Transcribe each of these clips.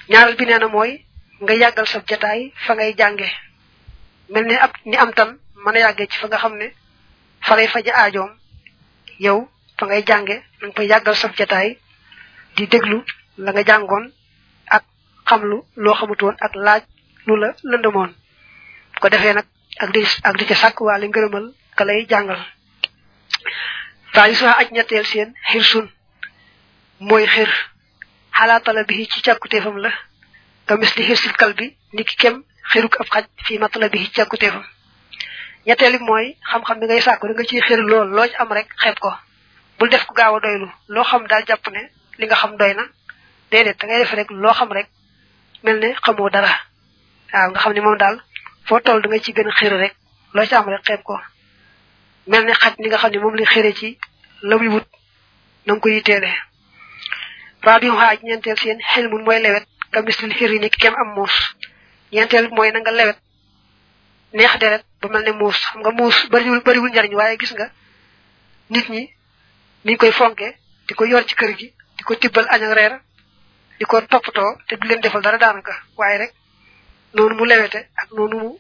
ñaaral bi nee na mooy nga yàggal sa jataay fa ngay jànge mel ni ab ni am tan mën a yàggee ci fa nga xam ne fa lay faja aajoom yow fa ngay jànge da nga fay yàggal sa jataay di déglu la nga jàngoon ak xamlu loo xamutoon ak laaj lu la lëndëmoon ko defee nag ak di ak di ca sàkk waale ngërëmal ka lay jàngal taalisuha aj ñetteel seen xir sun mooy xir xalaatala bi ci càkkuteefam la ka mis li xir sil kal bi ni ki kem xiruk ab xaj fii matala bi ci càkkuteefam ñetteel bi mooy xam-xam bi ngay sàkku da nga ciy xir lool loo ci am rek xeeb ko bul def ko gaaw a doylu loo xam daal jàpp ne li nga xam doy na déedéet da ngay def rek loo xam rek mel ne xamoo dara waaw nga xam ne moom daal foo toll da nga ci gën a xir rek loo ci am rek xeeb ko mel ne xaj ni nga xam ne moom li xire ci la muy wut na nga ko yitteele rabi xaaj ñeenteel seen xel mun mooy lewet ka mislil xir yi ni kem am muus ñeenteel mooy na nga lewet neex deret ba mel ne muus xam nga muus bariwul bariwul njariñ waaye gis nga nit ñi niñ koy fonke di ko yor ci kër gi di ko tibbal añ ak reer di ko toppatoo te du leen defal dara daanaka waaye rek noonu mu lewete ak noonu mu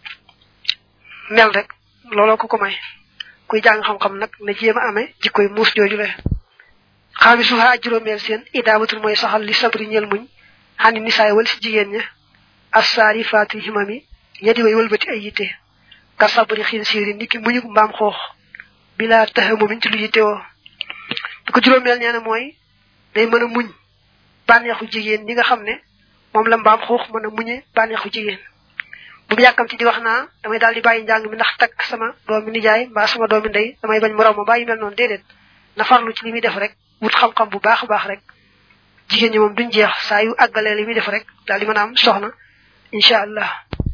mel rek looloo ko ko may kuy jàng xam-xam nag na jéem a amee jikkoy muus jooju le xaami suuxa ak juróomeel seen idaabatul mooy saxal li sabri ñel muñ xani nisaay wal si jigéen ña assaari faati himami ñedi way wëlbati ay yitte ka sabri xiin siiri niki muñu mbaam xoox bila taxamu min ci lu yittewoo bi ko juróomeel nee na mooy day mën a muñ bànneexu jigéen ñi nga xam ne moom la mbaam xuux mën a muñe bànneexu jigéen bu mu yàkkamti di wax naa damay daal di bàyyi njàng mi ndax takk sama doomi nijaay mbaa sama doomi ndey damay bañ moroom ma bàyyi mel noonu déedéet na farlu ci li muy def rek wut xam-xam bu baax a baax rek jigéen ñi moom duñ jeex saa yu àggalee li muy def rek daal di mën a am soxna incha allah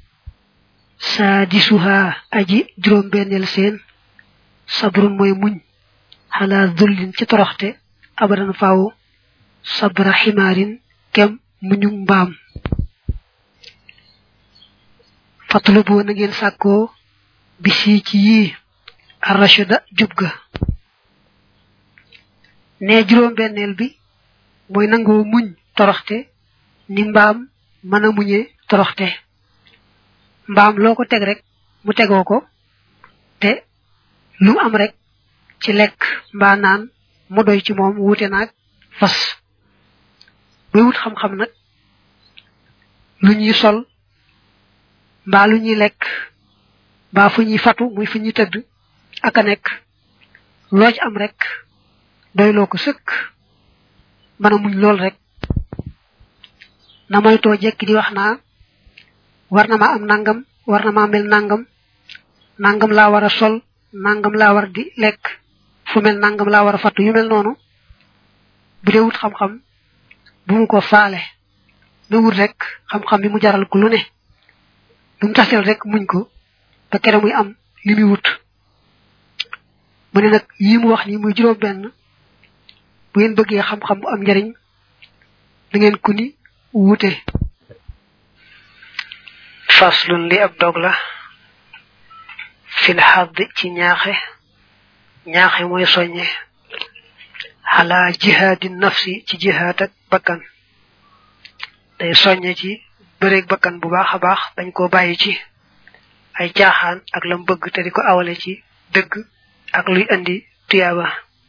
saa di suha aji juróom benneel seen sabrun mooy muñ xalaa dullin ci toroxte abadan faaw sabra ximaarin kem muñu mbaam fatlubu na ngeen sàkkoo bisi ci yii arrachida jub ga ne juróom benneel bi mooy nangoo muñ toroxte ni mbaam mën a muñe toroxte mbaam loo ko teg rek mu tegoo ko te lu mu am rek ci lekk mbaa naan mu doy ci moom wuute naag fas buy wut xam-xam nag lu ñuy sol mbaa lu ñuy lekk mbaa fu ñuy fatu muy fu ñuy tëdd ak a nekk loo ci am rek doyloo ko sëkk mën a muñ lool rek na moytoo jekki di wax naa war na ma am nangam war na ma mel nangam nangam laa war a sol nangam laa war di lekk fu mel nangam laa war a fatu yu mel noonu bu dee wut xam-xam bu mu ko faale na wut rek xam-xam bi mu jaral ko lu ne lu mu tasel rek muñ ko ba kere muy am li muy wut mu ne nag yi mu wax ni muy juróom benn bu ngeen bëggee xam-xam bu am njariñ da ngeen ku ni wute faslun li ab dog la fil xadd ci ñaaxe ñaaxe mooy soññe xala jihaadi nafsi ci jihaad ak bakkan day soññe ci bëreeg bakkan bu baax a baax dañ ko bàyyi ci ay caaxaan ak lam bëgg te di ko awale ci dëgg ak luy andi tuyaaba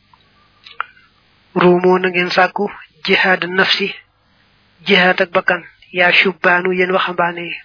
ruumoo na ngeen sàkku jihaad nafsi jihaad ak bakkan yaa shubbaanu yéen waxambaane yi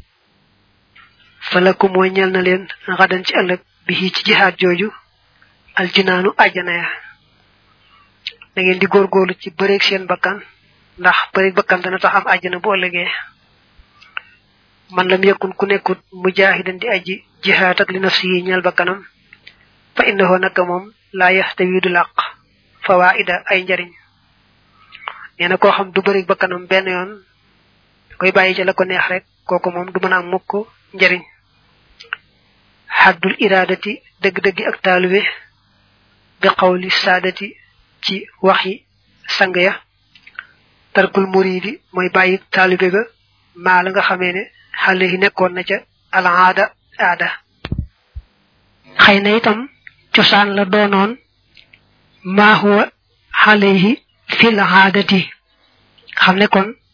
falaku mooy ñel na leen xadan ci ëllëg bi ci jihaad jooju aljinaanu àjjana ya da ngeen di góorgóorlu ci bëreeg seen bakkan ndax bëreeg bakkan dana tax am àjjana bu ëllëgee man lam yakun ku nekkut mujaahidan di aji jihaad ak li nafsi yi ñeel bakkanam fa innahu naka moom laa yaxtawi du làq fawaida ay njariñ nee na koo xam du bëreeg bakkanam benn yoon koy bàyyi ci la ko neex rek kooku moom du mën a am mukk njariñ xaddul iraadati dëgg-dëggi ak taalube bi xawli saadati ci waxi sang ya tarkul muridi mooy bàyyi taalube ba maa la nga xamee ne xale yi nekkoon na ca alaada aada xëy na itam cosaan la doonoon maa huwa xale yi fil aadati xam ne kon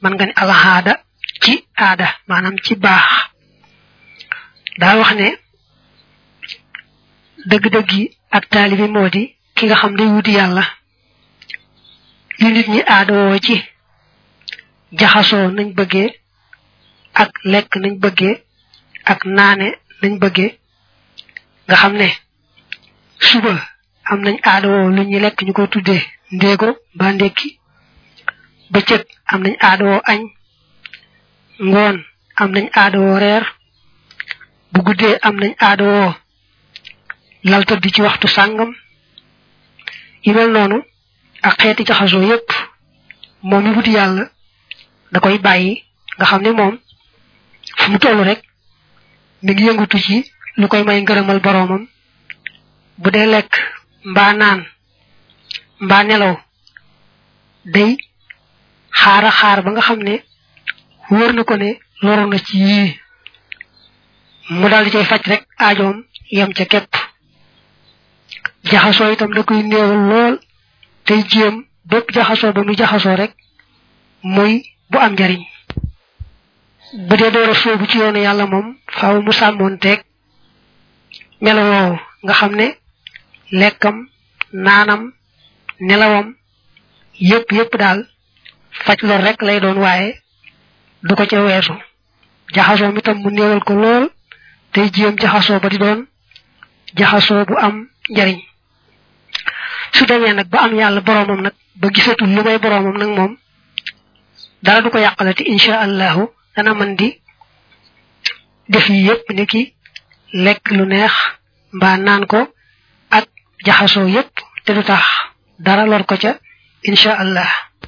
man nga ni alhaada ci aada maanaam ci baax daa wax ne dëgg-dëgg yi ak taalibi moo di ki nga xam day wuti yàlla li nit ñi aada woo ci jaxasoo nañ bëggee ak lekk nañ bëggee ak naane nañ bëggee nga xam ne suba am nañ aada woo lu ñuy lekk ñu ko tuddee ndéego ba ndékki bëccëg am nañ aada woo añ ngoon am nañ aada woo reer bu guddee am nañ aada woo lal tëdd ci waxtu sàngam yi mel noonu ak xeeti jaxasoo yépp moom mi wuti yàlla da koy bàyyi nga xam ne moom fu mu toll rek mi ngi yëngutu ci lu koy may ngërëmal boroomam bu dee lekk mbaa naan mbaa nelaw day xaara xaar ba nga xam ne wóor na ko ne loru na ci yii mu daal di cay faj rek aajoom yem ca képp jaxasoo itam da koy néewal lool tey jéem bépp jaxasoo ba muy jaxasoo rek muy bu am njariñ bu dee door a soobu ci yoonu yàlla moom faaw mu sàmmoon teeg melo woowu nga xam ne lekkam naanam nelawam yépp yépp daal faj lor rek lay doon waaye du ko ca weesu jaxasoo mi tam mu néewal ko lool tey jéem jaxasoo ba di doon jaxasoo bu am njariñ su demee nag ba am yàlla boroomam nag ba gisatul lu may boroomam nag moom dara du ko yàqalati insha allahu dana mën di def yi yépp ni ki lekk lu neex mbaa naan ko ak jaxasoo yépp te du tax dara lor ko ca insha allah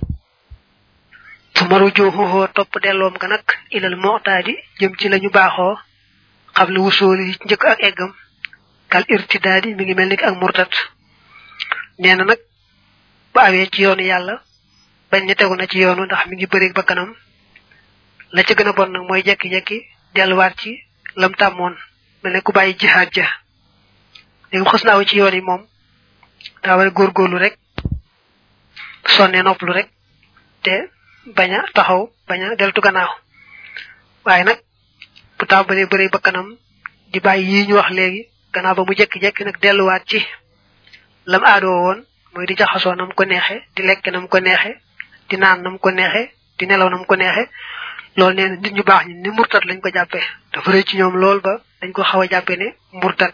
fu maru jooxuxoo topp delloom ga nag ilal moxtaadi jëm ci lañu baaxoo xam lu wusooli njëkk ak eggam kal irtidaadi mi ngi mel ni ak murtat nee na nag bu awee ci yoonu yàlla bañ ne tegu na ci yoonu ndax mi ngi bëri ba kanam la ca gën a bon nag mooy jekki-jekki delluwaat ci lam tàmmoon mel ne ku bàyyi jihaad ja léegi xës naaw ci yoon yi moom daa war a góorgóorlu rek sonne noppalu rek te bañ a taxaw bañ a deltu gannaaw waaye nag bu tàmbalee bëri ba kanam di bàyyi yii ñu wax léegi gannaaw ba mu jekki-jekki nag delluwaat ci lam aadoo woon mooy di jaxasoo nam ko neexe di lekk nam ko neexe di naan nam ko neexe di nelaw nam ko neexe loolu nee na nit ñu baax ñi ni murtat lañ ko jàppee dafa rëy ci ñoom lool ba dañ ko xaw a jàppee ne murtat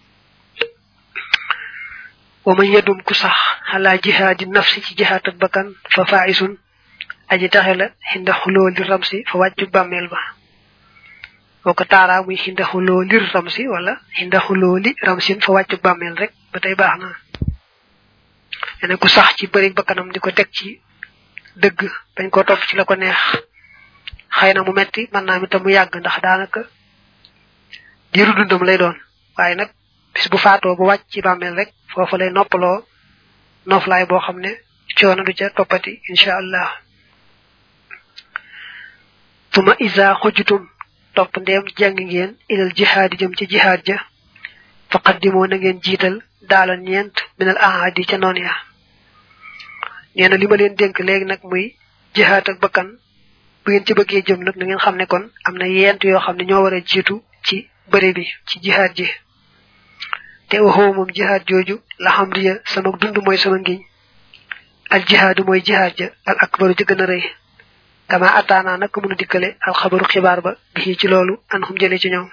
wa man yedum ku sax xalaa jihaadi nafsi ci jihaat ak bakkan fa faisun aji taxe la xinda xuloo li ramsi fa wàccu bàmmeel ba boo ko taaraa muy xinda xuloo lir ramsi wala xinda xuloo li ramsin fa wàccu bàmmeel rek ba tey baax na ene ku sax ci bëri bakkanam di ko teg ci dëgg bañ ko topp ci la ko neex xëy na mu metti mën naa mi tam mu yàgg ndax daanaka diiru dundam lay doon waaye nag bis bu faatoo bu wàcc ci bàmmeel rek foofu lay noppaloo noflaay boo xam ne coono du ca toppati incha allah tuma isa xujjutum topp ndeem jàng ngeen ilal jihaadi jëm ci jihaad ja faqaddimoo na ngeen jiital daala ñeent minal ahadi ca noon ya nee na li ma leen dénk léegi nag muy jihaad ak bakkan bu ngeen ci bëggee jëm nag na ngeen xam ne kon am na yent yoo xam ne ñoo war a jiitu ci bëre bi ci jihaad ji te waxoo moom jihaad jooju la xam riya sama dund mooy sama ngiñ al jihaadu mooy jihaad ja al akbaru ja gën a rëy kama ataana nag mënu dikkale al xabaru xibaar ba bi ci loolu an xum jële ci ñoom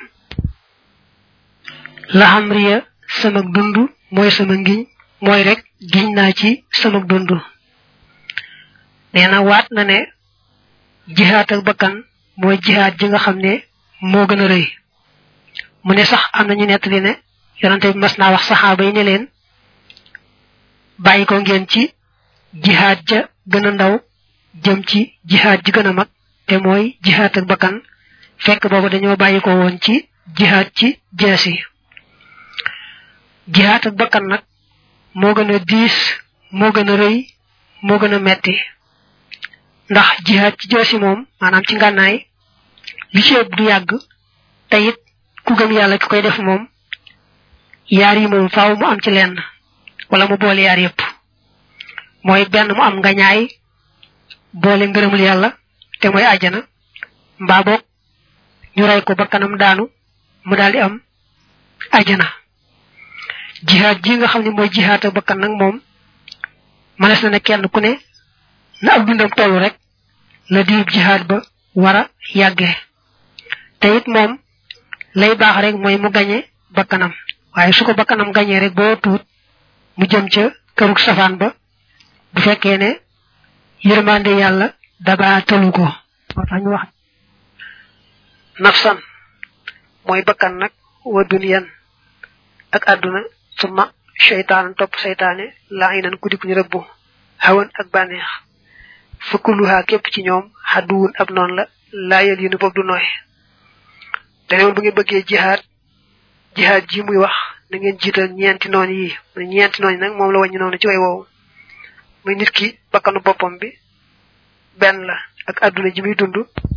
la xam riya sama dund mooy sama ngiñ mooy rek giñ naa ci sama dund nee na waat na ne jihaad ak bakkan mooy jihaad ji nga xam ne moo gën a rëy mu ne sax am nañu nettali ne yonante bi mas naa wax saxaaba yi ne leen bàyyi ko ngeen ci jihaad ja gën a ndaw jëm ci jihaad ji gën a mag te mooy jihaad ak bakkan fekk boobu dañoo bàyyi ko woon ci jihaad ci jeesi jihaad ak bakkan nag moo gën a diis moo gën a rëy moo gën a metti ndax jihaad ci jeesi moom maanaam ci ngànnaay li ci ëpp du yàgg te it ku gëm yàlla ki koy def moom yaar yi moom faaw mu am ci lenn wala mu boole yaar yépp mooy benn mu am ngañaay boole ngërëmul yàlla te mooy àjjana mbaa boog ñu rey ko bakkanam daanu mu daal di am àjjana jihaad ji nga xam ne mooy jihaad ak bakkan nag moom mënees na ne kenn ku ne na ab dundam toll rek la diib jihaad ba war a yàggee te it moom lay baax rek mooy mu gañe bakkanam waaye su ko bakkanam gañee rek boo tuut mu jëm ca kërug safaan ba bu fekkee ne yërmande yàlla daba tëlu ko moo tax ñu wax nafsan mooy bakkan nag wa duniyan ak àdduna suma seytaan topp seytaane laa inan ku dik ñu rëbbu hawan ak bànneex fëkkuluhaa képp ci ñoom xadduwun ab noonu la laayal yi nu boobu du nooy dane woon bu ngeen bëggee jihaad jihaad ji muy wax na ngeen jiital ñeenti noon yi muy ñeenti noon yi nag moom la wàññi noonu ci way woowu muy nit ki bakkanu boppam bi benn la ak àdduna ji muy dund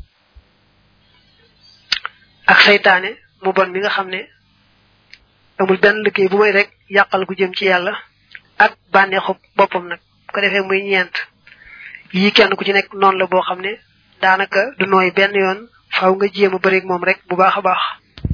ak saytaane mu bon mi nga xam ne amul benn liggéey bu may rek yàqal gu jëm ci yàlla ak bànneexu boppam nag ko defee muy ñeent yii kenn ku ci nekk noonu la boo xam ne daanaka du nooy benn yoon faaw nga jéem a bëreeg moom rek bu baax a baax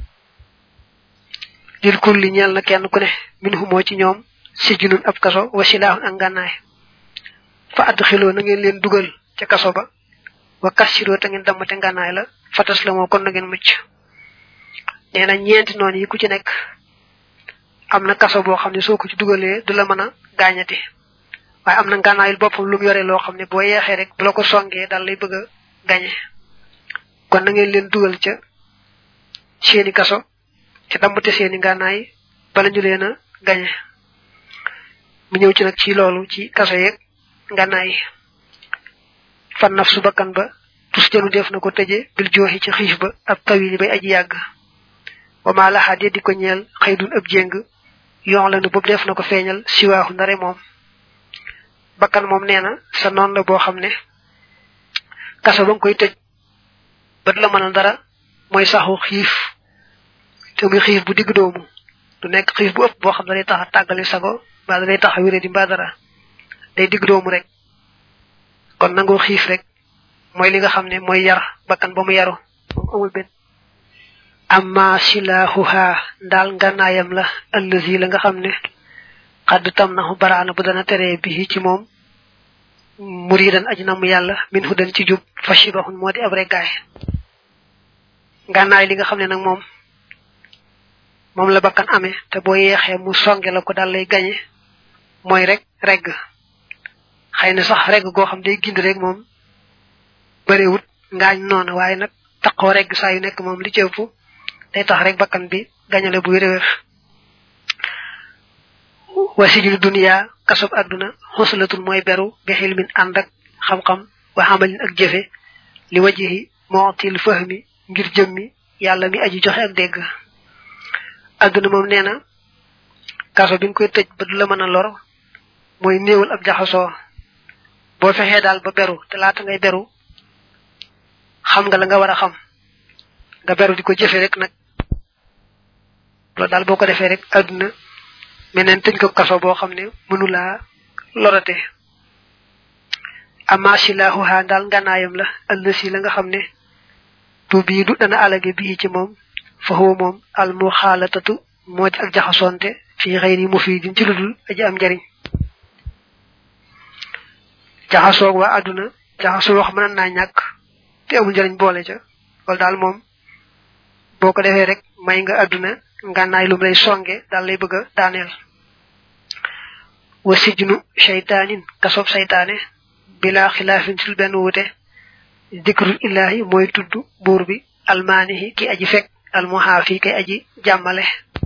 lil kulli ñeel na kenn ku ne min humoo ci ñoom si junun ab kaso wa silaahun ak ngànnaay fa add xiloo na ngeen leen dugal ca kaso ba wa kassiroo te ngeen dammate ngànnaay la fatas la moo kon na ngeen mucc nee na ñeenti noonu yi ku ci nekk am na kaso boo xam ne soo ko ci dugalee du la mën a gaañati waaye am na ngànnaayul boppam lu mu yore loo xam ne boo yeexee rek bu la ko songee daal lay bëgg a gañe kon na ngeen leen dugal ca seeni kaso te dammate seeni ngànnaay bala ñu leen a gañe mu ñëw ci nag ci loolu ci kaso yeeg ngànnaay yi fan naf su bakkan ba tus jënu def na ko tëje bil jooxi ci xiif ba ab tawili bay aji yàgg wama laxaa de di ko ñeel xëy dun ab jéng yoon la nu boobu def na ko feeñal siwaaxu ndare moom bakkan moom nee na sa noon la boo xam ne kaso ba nga koy tëj ba du la mënal dara mooy saxu xiif te muy xiif bu digg doomu du nekk xiif bu ëpp boo xam ne day tax a tàggali sago mbaa day tax a wéré di mbaa dara day digg doomu rek kon nangoo xiif rek mooy li nga xam ne mooy yar bakkan ba mu yaru moom amul benn amma silaahuha ndaal ngànnaayam la allazi la nga xam ne xadd tam na baraana bu dana teree bi ci moom muridan aji namu yàlla min hu dan ci jub fashibahun moo di ab reggaay ngànnaay li nga xam ne nag moom moom la bakkan amee te boo yeexee mu songe la ko daal lay gañe mooy rek regg xëy na sax regg goo xam day gind rek moom bëriwut ngaañ noonu waaye nag taqoo regg saa yu nekk moom li ci ëpp day tax rek bakkan bi gañale bu wér-wér wasijul duniya kasob àdduna xosalatul mooy beru bi xilmin ànd ak xam-xam wa xamalin ak jëfe li wajihi mootil fahmi ngir jëmmi yàlla mi aji joxe ak dégg àdduna moom nee na kaso bi nga koy tëj ba du la mën a lor mooy néewal ab jaxasoo boo fexee daal ba beru te laata ngay beru xam nga la nga war a xam nga beru di ko jëfe rek nag loolu daal boo ko defee rek àdduna meneen tëj ko kaso boo xam ne mënulaa lorate ama silaahuha daal nganaayam la ëllësi la nga xam ne tu bii du dana alage bii ci moom fa huwa moom al muxaalatatu moo di ak jaxasoonte fii xëyri mufidin ci ludul aji am njariñ jaxasoog waa àdduna jaxasoo wax mën naa ñàkk te amul njariñ boole ca loolu daal moom boo ko defee rek may nga àdduna ngànnaay lum lay songe daal lay bëgg a daaneel wa sijnu shaytaanin kasob saytaane bila xilaafin sul benn wute dikrul illaahi mooy tudd buur bi almaanihi ki aji fekk almuhaafi kay aji jàmmale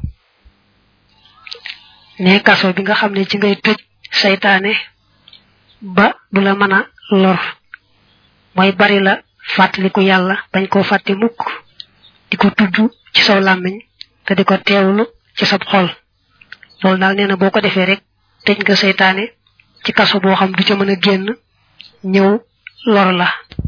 ne kaso bi nga xam ne ci ngay tëj saytaane ba du la mën a lor mooy bari la fàttaliku yàlla bañ koo fàtte mukk di ko tudd ci saw làmmiñ te di ko teewlu ci sab xol loolu daal nee na boo ko defee rek tëj nga seytaane ci kaso boo xam du ca mën a génn ñëw lor la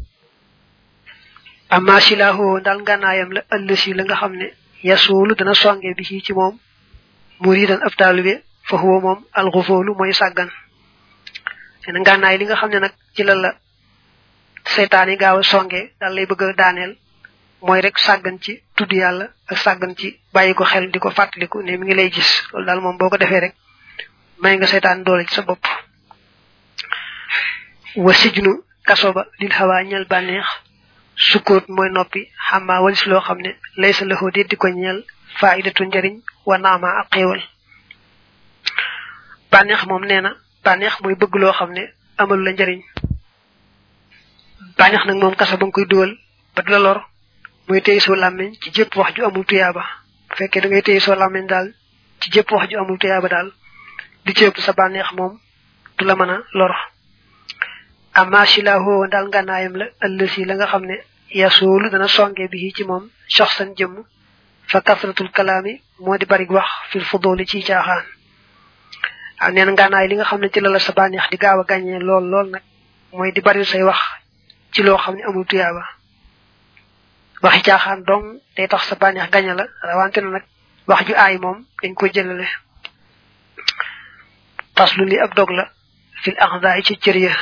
amma silaahu daal ngànnaayam la ëllësi la nga xam ne yasuulu dana songe bi ci moom muridan ab taalibe fa huwa moom alxufoolu mooy sàggan nee na ngànnaay li nga xam ne nag ci la la seytaane gaaw a songe dal lay bëgg a daaneel mooy rek sàggan ci tudd yàlla ak sàggan ci bàyyi ko xel di ko fàttaliku ne mi ngi lay gis loolu daal moom boo ko defee rek may nga seytaan doole ci sa bopp wa sijnu kaso ba lil xawaa ñel bànneex sukkoot mooy noppi xamaa walis loo xam ne lay sa loxoo déet di ko ñeel faidatu njariñ wa naama ak xéewal bànneex moom nee na bànneex mooy bëgg loo xam ne amalu la njariñ bànneex nag moom kaso ba nga koy duwal ba du la lor muy téye soo làmmiñ ci jëpp wax ju amul tuyaaba bu fekkee da ngay téye soo làmmiñ daal ci jëpp wax ju amul tuyaaba daal di ci ëpp sa bànneex moom du la mën a lor amma silaahu daal ngànnaayam la ëllësi la nga xam ne yasoolu dana songe bi ci moom soxsan jëmm fa kasratul kalaami moo di bari wax fil fudooli ci caaxaan waaw nee na ngànnaay li nga xam ne ci la la sa bànneex di gaaw a gàññee lool lool nag mooy di bari say wax ci loo xam ne amul tuyaaba waxi caaxaan dong day tax sa bànneex gaña la rawante na nag wax ju aay moom dañ ko jëlale faslu li ab dog la fil axdaay ci cër ya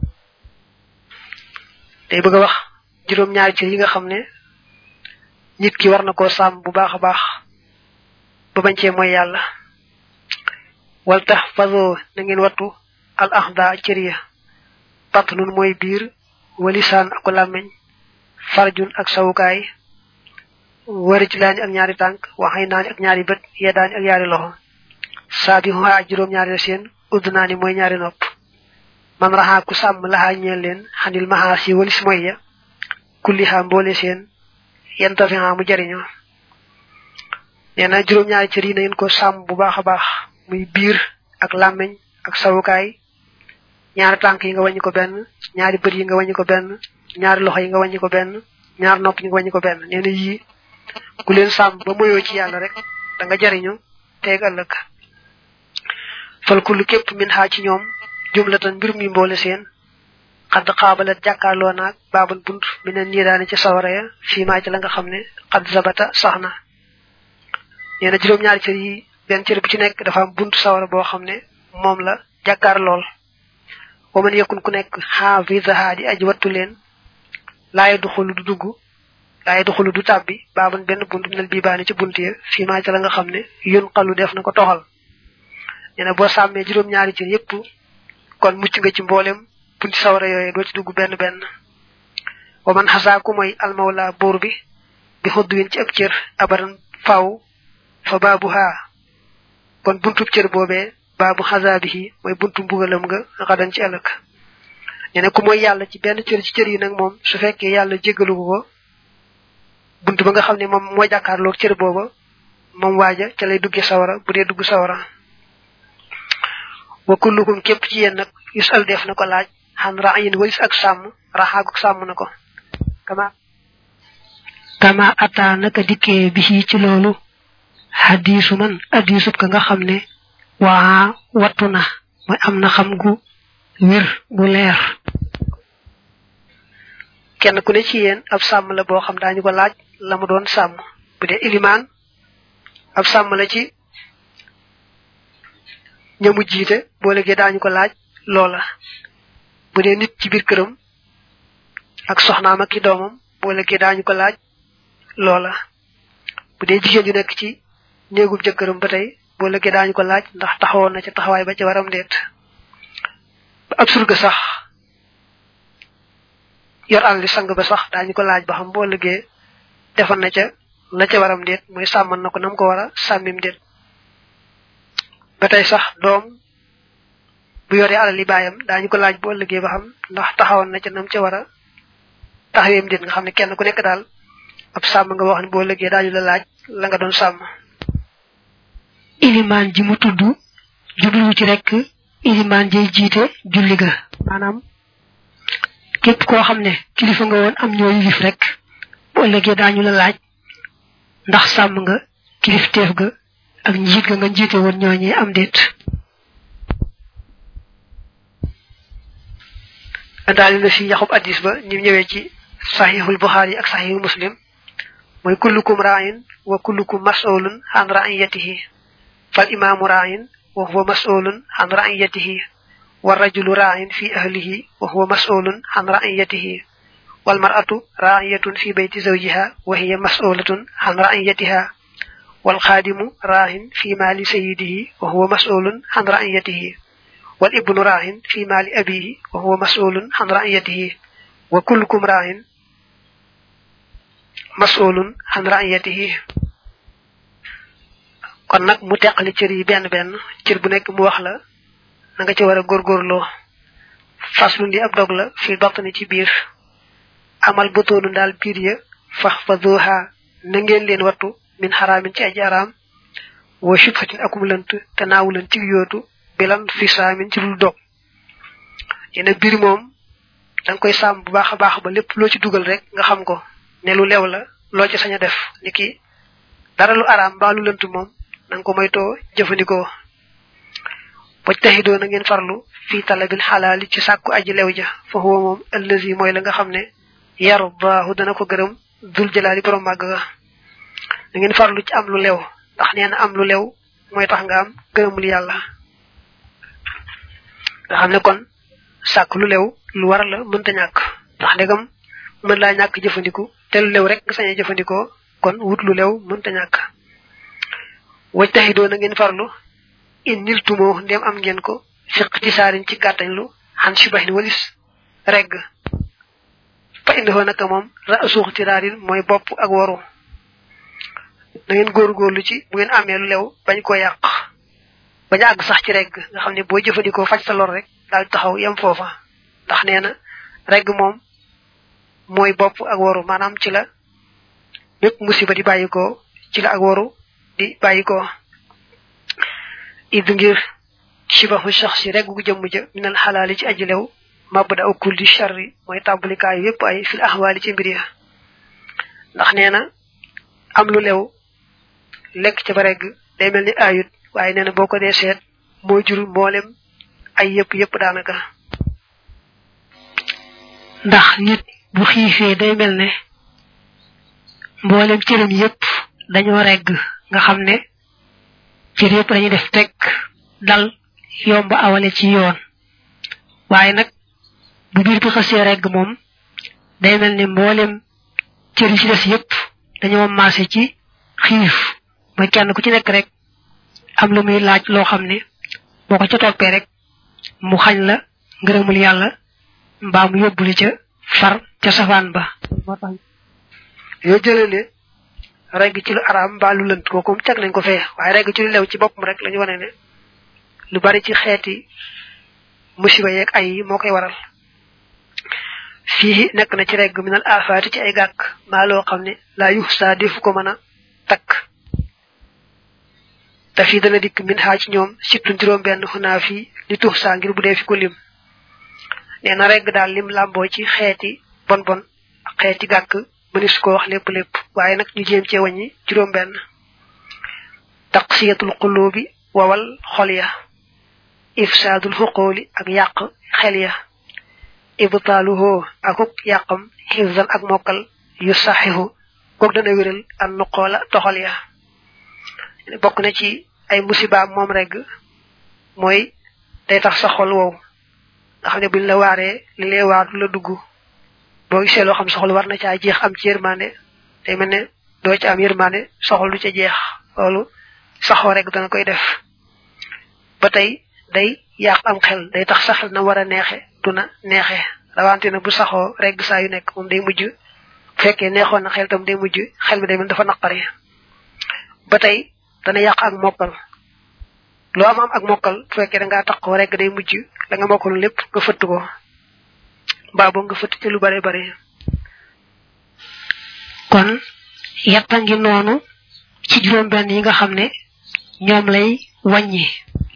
day bëgg a wax juróom-ñaari cër yi nga xam ne nit ki war na koo sàmm bu baax a baax ba bañ cee mooy yàlla wal tax faso na ngeen wattu al axda cër ya batnun mooy biir walisaan ak làmmeñ farjun ak sawukaay wari ci laani ak ñaari tànk waxay naani ak ñaari bët yeddaani ak ñaari loxo saabi xuwaa ak juróom-ñaari la seen udd naa ni mooy ñaari nopp man raxaa ku sàmm laxaa ñeel leen xanil maxaa si walis moy ya kulli xaa mboole seen yenta fi xaa mu jariñoo nee na juróom-ñaari cër yi na ngeen ko sàmm bu baax a baax muy biir ak làmmeñ ak sawukaay ñaari tànk yi nga wàññi ko benn ñaari bët yi nga wàññi ko benn ñaari loxo yi nga wàññi ko benn ñaari nopp yi nga wàññi ko benn nee na yii ku leen sàmm ba moyoo ci yàlla rek da nga jariñu teeg ëllëg fal kullu képp min xaa ci ñoom jumlatan mbir mi mboole seen xadd xaabalat jàkkaarloo naag baabal bunt mi ne nii daane ci sawara ya fii maa ci la nga xam ne xadd zabata sax na nee na juróom-ñaari cër yi benn cër bu ci nekk dafa am bunt sawara boo xam ne moom la jàkkaar lool wa man yakun ku nekk xaafisaha di aji wattu leen laaye du xulu du dugg laaye du xulu du tàbbi baaban benn bunt minal bii baani ci bunt ya fii maa ci la nga xam ne yun xalu def na ko toxal nee na boo sàmmee juróom-ñaari cër yépp kon mucc nga ci mboolem bunti sawara yooyu doo ci dugg benn benn wa man xasaa ku mooy almawla buur bi bi xudd win ci ab cër abadan faw fa baabu haa kon buntub cër boobee baabu xasaa bi mooy buntu mbugalam nga xadan ci ëllëg nee na ku mooy yàlla ci benn cër ci cër yi nag moom su fekkee yàlla jéggalu ko bunt ba nga xam ne moom moo jàkkaarloog cër booba moom waaja ca lay dugge sawara bu dee dugg sawara wa kullukum képp ci yéen nag yusal def na ko laaj xan ra'yin walis ak sàmm raxaaguk sàmm na ko kama kama ata naka dikkee bi ci loolu xadiisu man hadiisub ka nga xam ne waa wattu na mooy am na xam gu wér gu leer kenn ku ne ci yéen ab sàmm la boo xam daañu ko laaj la mu doon sàmm bu dee ilimaan ab sàmm la ci ñamu jiite boo léegi daañu ko laaj loola bu dee nit ci biir këram ak soxnaam ak ki doomam boo léegi daañu ko laaj loola bu dee jigéen ju nekk ci néegub jëkkëram ba tey boo léegi daañu ko laaj ndax taxawoon na ca taxawaay ba ca waram deet ba ab surga sax yor àll li sang ba sax daañu ko laaj ba xam boo léegi defal na ca la ca waram deet mooy sàmman na ko nam ko war a sàmmim deet ba tey sax doom bu yoree alal li baayam daañu ko laaj bu ëllëgee ba xam ndax taxawoon na ca nam ca war a taxaweem déet nga xam ne kenn ku nekk daal ab sàmm nga wax ne boo ëllëgee daañu la laaj la nga doon sàmm ilimaan ji mu tudd jublu ci rek ilimaan jay jiite julli ga maanaam képp koo xam ne kilifa nga woon am ñoo yilif rek bu ëllëgee daañu la laaj ndax sàmm nga kilifteef ga ak njiit ga nga njiite woon ñooñee am déet daal na fi yaxub addis ba ni ñëwee ci saxiixul buxaari ak saxiixul muslim mooy kullukum raayin wa kullukum mas'ulun an ra'iyatihi fal imaamu raayin wa huwa mas'ulun an ra'iyatihi wa rajulu raayin fi ahlihi wa huwa mas'ulun an ra'iyatihi wal mar'atu ra'iyatun fi bayti zawjiha wa hiya mas'ulatun an ra'iyatiha wal khadimu ra'in fi mali sayyidihi wa huwa mas'ulun an ra'iyatihi wal ibnu ra'in fi mali abihi wa huwa mas'ulun an ra'iyatihi wa kullukum ra'in mas'ulun an ra'iyatihi kon nak mu tekkali cër yi benn benn cër bu nekk mu wax la na nga ci war a góorgóorloo faslu ndi ab dog la fi batni ci biir amal botoonu daal biir ya fax fa zuha na ngeen leen wattu min xaraamin ci aji araam wa shubhatin akum lënt te naawu leen ci yootu bilan fi saamin ci lul dog yene biir moom da nga koy sàmm bu baax a baax ba lépp loo ci dugal rek nga xam ko ne lu lew la loo ci sañ a def niki dara lu araam mbaa lu lënt moom na nga ko moytoo jëfandikoo wajtahidoo na ngeen farlu fi talabil xalaali ci sàkku aji lew ja fa huwa moom allazi mooy la nga xam ne yarbaahu dana ko gërëm dul jalaali borom màgg ga na ngeen farlu ci am lu lew ndax nee na am lu lew mooy tax nga am gërëmul yàlla nga xam ne kon sàkk lu lew lu war la mënta ñàkk ndax ndegam mën laa ñàkk jëfandiku te lu lew rek nga sañee jëfandikoo kon wut lu lew mënta ñàkk wajtahidoo na ngeen farlu in niltumoo ndem am ngeen ko fiq ci saarin ci gàttañ lu xan shibahin walis regg fa indihoo naka moom ra suux tiraarin mooy bopp ak waru na ngeen góorgóorlu ci bu ngeen amee lu lew bañ ko yàq bañ àgg sax ci regg nga xam ne boo jëfandikoo faj sa lor rek daal taxaw yem foofa ndax nee na regg moom mooy bopp ak waru maanaam ci la bépp musiba di bàyyikoo ci la ak waru di bàyyikoo id ngir shibahu shakhsi rek gu jëm ja minal halali ci aji lew mabda kulli sharri moy tambalikaay yépp ay fil ahwali ci mbir ya ndax neena am lu lew lek ci bareg day melni ayut waye neena boko dé sét mo jur mbolem ay yépp yépp danaka ndax nit bu xifé day melne mbolem cëram yépp dañoo regg nga xamne cër yépp dañuy def tek dal yomb awale ci yoon waaye nag bu biir bi xasee regg moom day mel ni mboolem cër yi ci des yépp dañoo maase ci xiif mooy kenn ku ci nekk rek am lu muy laaj loo xam ne boo ko ca toppee rek mu xañ la ngërëmul yàlla mbaa mu yóbbuli ca far ca safaan ba moo tax yoo jëlee ne regg ci lu araam mbaa lu lënt kooku teg nañ ko fee waaye regg ci lu lew ci boppam rek lañu wane ne lu bari ci xeeti musiba yeeg ay yi moo koy waral fii nekk na ci regg minal afaati ci ay gàkk maa loo xam ne laa yux saa defu ko mën a takk te fii dana dikk min xaa ci ñoom surtout juróom benn xunaa fii li tux saa ngir bu dee fi ko lim nee na regg daal lim làmboo ci xeeti bon bon ak xeeti gàkk mënis ko wax lépp lépp waaye nag ñu jéem cee wàññi juróom benn taqsiyatul qulubi wawal xol ya ifsaadul xuqooli ak yàq xel ya ibtaaluhoo akuk yàqam xifzan ak mokkal yu saxihu kook dana wéral an nuqoola toxal ya bokk na ci ay musibaam moom rek mooy day tax sa xol wow nga xam ne buñ la waaree li lay waar du la dugg boo gisee loo xam soxol war na caa jeex am ci yërmande day mel ne doo ci am yërmande soxol du ca jeex loolu saxoo rek dana koy def ba tey day yàq am xel day tax saxal na war a neexe du na neexe rawante na bu saxoo rek saa yu nekk moom day mujj bu fekkee neexoon na xel tam day mujj xel mi day mel dafa naqari ba tey dana yàq ak mokkal loo am am ak mokkal bu fekkee da ngaa taqoo rek day mujj la nga mokkaloon lépp nga fëtt ko mbaa boo nga fëtt ci lu bare bare kon yetta ngi noonu ci juróom benn yi nga xam ne ñoom lay wàññi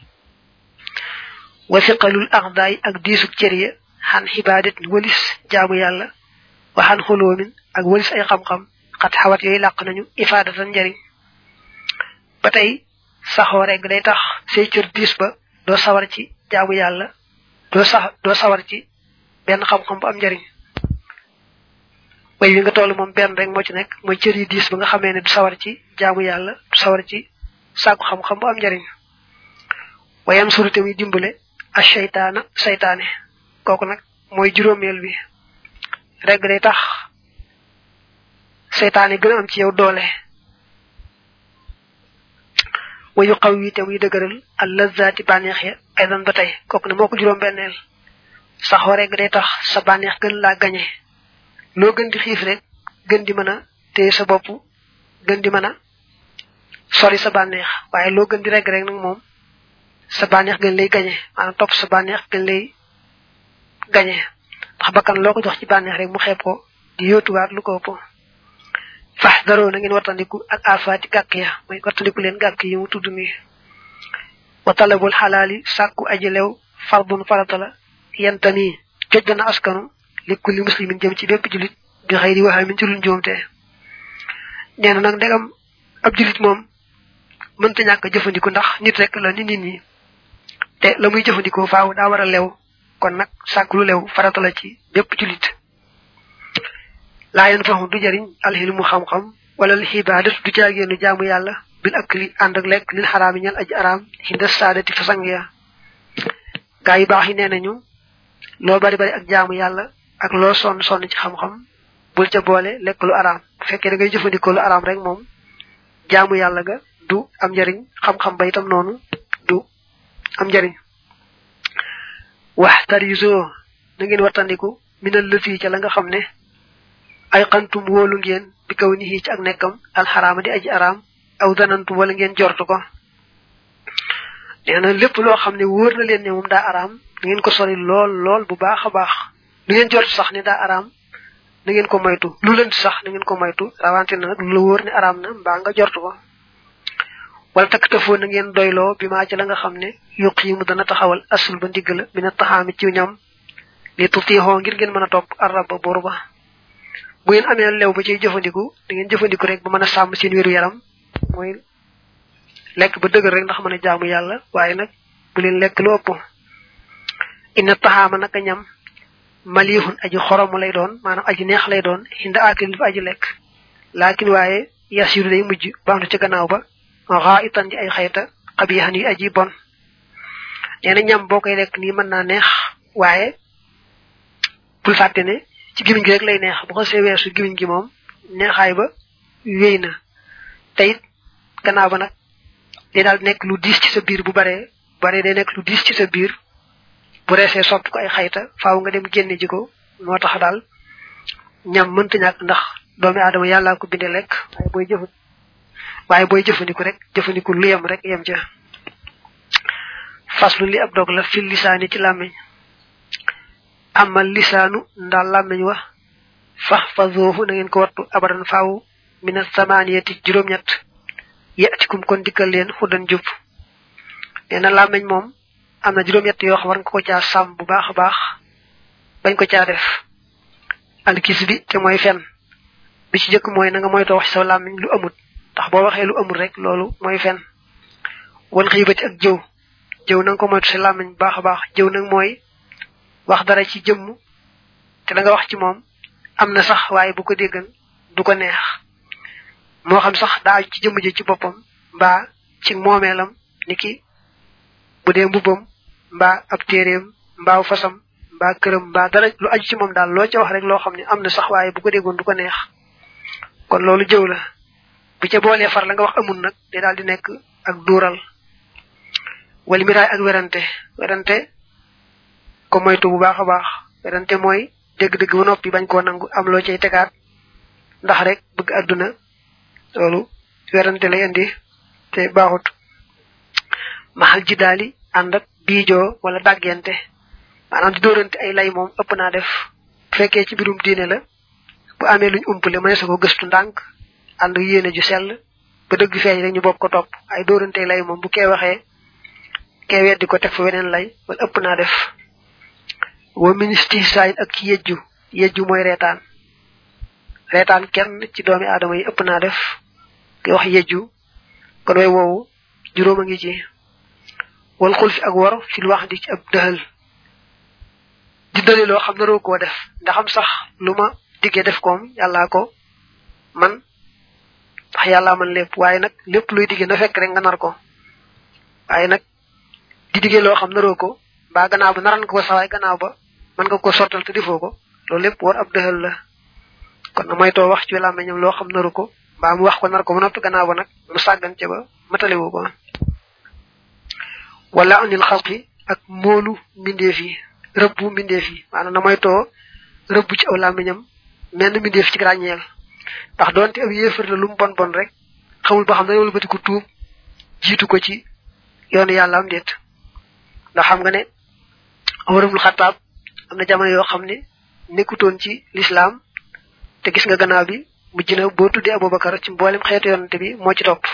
wa fiqalul aqdaay ak diisuk cër ya xan xibaadat walis jaamu yàlla wa xan xuloomin ak walis ay xam-xam xat xawat yooyu làq nañu ifaadatan njariñ ba tey saxoo rek day tax say cër diis ba doo sawar ci jaamu yàlla doo sax doo sawar ci benn xam-xam bu am njariñ way wi nga toll moom benn rek moo ci nekk mooy cër yi diis ba nga xamee ne du sawar ci jaamu yàlla du sawar ci sàkku xam-xam bu am njariñ wayam surute muy dimbale a seytaana seytaane kooku nag mooy juróomeel bi reg day tax seytaane gën a am ci yow doole wa yu xaw yi te muy dëgëral al lazzaati bànneex ya aydan ba tey kooku ne moo ko juróom benneel saxoo rek day tax sa bànneex gën laa gañe loo gën di xiif rek gën di mën a téye sa bopp gën di mën a sori sa bànneex waaye loo gën di reg rek nag moom sa bànneex gën lay gañe maanaam topp sa bànneex gën lay gañe ndax bakkan loo ko jox ci bànneex rek mu xeeb ko di yóotuwaat lu ko ëpp fax daroo na ngeen wattandiku ak alfaati gàkk ya mooy wattandiku leen gàkk yi mu tudd nii wa talabul xalaali sàkku aji lew fardun farata la yentami joj dana askanu li kulli muslimin jëm ci bépp julit bi xëy di waxee min ci luñ joomte nee na nag ndegam ab julit moom mënta ñàkk jëfandiku ndax nit rek la ni nit ñi te la muy jëfandikoo faaw daa war a lew kon nag sàkk lu lew farata la ci bépp julit laa yen faxu du jariñ alxilmu xam-xam wala al xibadat du caagéenu jaamu yàlla bil ak li ànd ak lekk lil xaraami ñal aji araam xinda saadati fa sang ya gaa yu baax yi nee nañu loo bari bari ak jaamu yàlla ak loo sonn sonn ci xam-xam bul ca boole lekk lu araam bu fekkee da ngay jëfandikoo lu araam rek moom jaamu yàlla ga du am njariñ xam-xam ba itam noonu du am njariñ wax tarisoo na ngeen wattandiku minal lëfi ca la nga xam ne ay xantum wóolu ngeen bi kaw ni ci ak nekkam alxaraama di aji araam aw danantum wala ngeen jortu ko nee na lépp loo xam ne wóor na leen ne moom daa araam na ngeen ko sori lool lool bu baax a baax lu ngeen jortu sax ne daa araam na ngeen ko moytu lu lënt sax na ngeen ko moytu rawante na nag lu la wóor ne araam na mbaa nga jortu ko wala takk tafoo na ngeen doyloo bi maa ci la nga xam ne yuq yi mu dana taxawal asul ba ndigg la mi na taxaami ci ñam li tutiixoo ngir ngeen mën a topp araba boru ba bu ngeen amee lew ba ciy jëfandiku da ngeen jëfandiku rek ba mën a sàmm seen wéru yaram mooy lekk ba dëgër rek ndax mën a jaamu yàlla waaye nag bu leen lekk lu ëpp inna taxaama naka ñam malihun aji xoromu lay doon maanaam aji neex lay doon inda akil fa aji lekk laakin waaye yasiru day mujj baamtu ca gannaaw ba xaa itan ji ay xayta xabiixan yi aji bon nee na ñam boo koy lekk nii mën naa neex waaye bul fàtte ne ci gimiñ gi rek lay neex bu ko see weesu gimiñ gi moom neexaay ba wéy na te it gannaaw ba nag day daal nekk lu diis ci sa biir bu baree baree day nekk lu diis ci sa biir bu reesee sopp ko ay xayta faaw nga dem génne ji ko moo tax daal ñam mënta ñàkk ndax doomi aadama yàllaa ko binde lekk waaye booy jëfut waaye booy jëfandiku rek jëfandiku lu yem rek yem ca faslu li ab dog la fil lisaani ci làmmiñ amal lisaanu ndaal làmmiñ wa fax fa zoofu na ngeen ko wattu abadan faaw mina samaniyati juróom-ñett yatikum kon dikkal leen xuddan jub nee na làmmiñ moom am na juróom-ñett yoo xam war nga ko caa sàmm bu baax a baax bañ ko caa def alkis bi te mooy fen bi ci jëkk mooy na nga moytoo wax sa làmmiñ lu amut ndax boo waxee lu amul rek loolu mooy fen wal xiibati ak jëw jëw na nga ko moytu sa làmmiñ bu baax a baax jëw nag mooy wax dara ci jëmm te da nga wax ci moom am na sax waaye bu ko déggan du ko neex moo xam sax daa ci jëmm ji ci boppam mbaa ci moomeelam ni ki bu dee mbubbam mbaa ab téeréem mbaa fasam mbaa këram mbaa dara lu aju ci moom daal loo ca wax rek loo xam ne am na sax waaye bu ko déggoon du ko neex kon loolu jëw la bu ca boolee far la nga wax amul nag day daal di nekk ak duural wala miraay ak werante werante ko moytu bu baax a baax werante mooy dégg-dégg ba noppi bañ koo nangu am loo cay tegaat ndax rek bëgg àdduna loolu werante lay indi te baaxut maxal ji daali ànd ak biijoo wala dàggente maanaam di dóorante ay lay moom ëpp naa def bu fekkee ci mbirum diine la bu amee luñ umpale mënees ko gëstu ndànk ànd yéene ju sell ba dëgg feeñ rek ñu bokk ko topp ay dóorante lay moom bu kee waxee kee weddi ko teg fa weneen lay wala ëpp naa def wa ministre sayin ak ci yejju yejju mooy reetaan reetaan kenn ci doomi aadama yi ëpp naa def ki wax yejju kon way woowu juróom a ngi ci wal xul fi ak war fil wax di ci ab dëxal di dëli loo xam naroo koo def ndaxam sax lu ma diggee def koom yàllaa ko man ndax yàllaa man lépp waaye nag lépp luy diggee na fekk rek nga nar ko waaye nag di diggee loo xam naroo ko mbaa gannaaw ba naran nga ko sawaay gannaaw ba mën nga ko sottal te defoo ko loolu lépp war ab dëxal la kon na moytoo wax ci làmmiñam loo xam naru ko mbaa mu wax ko nar ko ba noppi gannaaw ba nag mu sàggan ca ba matalewu ko wala anil xalqi ak moolu mbindeef yi rëbbu mbindeef yi maanaam na moytoo rëbbu ci aw làmmiñam menn mbindeef ci ràññeel ndax doonte ab yéefar la lu mu bon bon rek xamul ba xam ne wala ko tuub jiitu ko ci yoonu yàlla am déet ndax xam nga ne amarabul xataab am na jamono yoo xam ne nekkutoon ci lislaam te gis nga gannaaw bi mujj na boo tuddee abubakar ci mboolem xeetu yonante bi moo ci topp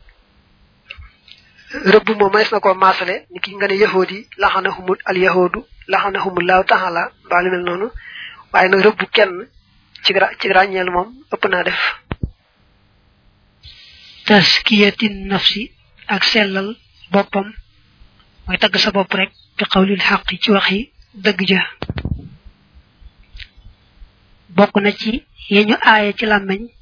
rëbb moom manes na koo maasale ni ki nga ne yahood yi laxanahumul al yahudu laxanahumullahu taala mbaa lu mel noonu waaye nag rëbb kenn ci ci ràññeel moom ëpp naa def taskiyatin nafsi ak sellal boppam mooy tagg sa bopp rek bi xawlil xaq ci waxi dëgg ja bokk na ci yeñu aaye ci làmmeñ